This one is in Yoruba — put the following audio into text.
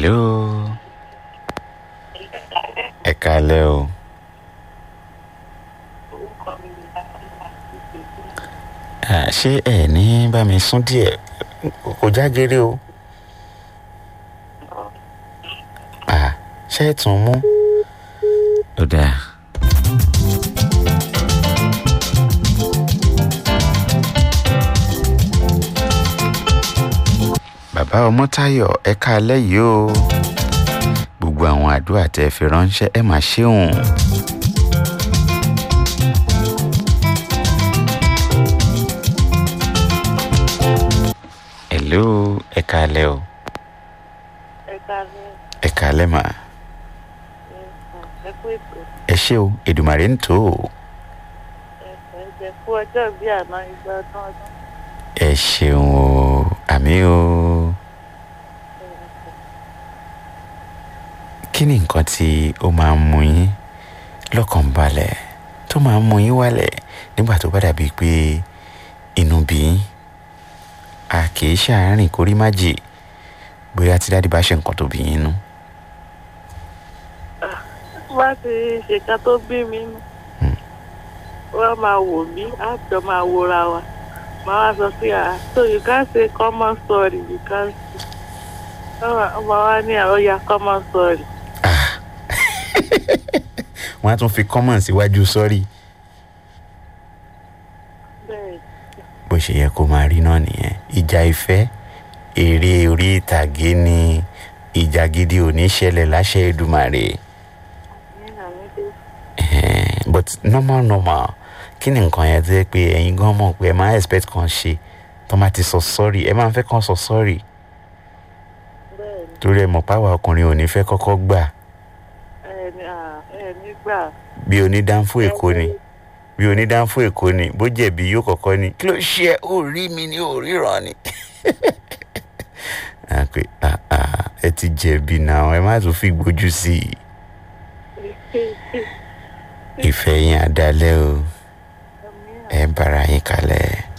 hello ẹ kalẹ́ o Ah, ṣé ẹ ní bá mi sún díẹ̀ kò jágere o Ah, ṣé ẹ tún mú ó dáa. bàbá ọmọtáyọ̀ ẹ káalẹ́ yìí o gbogbo àwọn àdúrà tẹ́ ẹ fi ránṣẹ́ ẹ máa ṣeun. hello ẹ káalẹ́ o ẹ káàárọ̀ ẹ káalẹ́ mà ẹ kú ètò ẹ ṣé o èdùmàrè ń tó o ẹ jẹ kú ọjọ́ bí àná igba ọdún ọdún ẹ ṣeun o àmì o kí ni nǹkan tí ó máa ń mú yín lọ́kàn balẹ̀ tó máa ń mú yín wálẹ̀ nígbà tó bá dàbí pé inú bí yín a kì í ṣàárín kórí má jì bóyá tí dáàdi bá ṣe nǹkan tó bí yín nú. bá ti ṣèkà tó bí mi nù wọ́n máa wò mí àjọ máa wòra wa máa wá sọ pé ah so you can say common story you can say ọmọ wa ní àròyà common story wọ́n á tún fi common síwájú sọ́rí bẹ́ẹ̀ bó ṣe yẹ kó máa rí náà nìyẹn ìjà ìfẹ́ eré orí ìtàgé ni ìjà gidi ò ní ṣẹlẹ̀ láṣẹ Èdùmàrè ní àmìdé Eh, but normal normal kí ni nǹkan yẹn tó yẹ pé ẹ̀yin gan mọ̀ pé ẹ máa expect kan ṣe tó máa ti sọ sorry ẹ máa ń fẹ́ kàn sọ sorry bẹ́ẹ̀ ni torí ẹ mọ̀ páwa ọkùnrin ò ní fẹ́ kọ́kọ́ gbà ẹ ní ah, ẹ nígbà bí onídàáfó èkó ni bí onídàáfó èkó ni bó jẹ̀bi yóò kọ́kọ́ ni kí ló ṣe ẹ́? ó rí mi ní òríran ni. a pé ah, ah, ẹ ti jẹ̀bi náà ẹ má tún fi gbójú sí i ìfẹ́ yín á dalẹ̀ o ẹ bára yín kalẹ̀.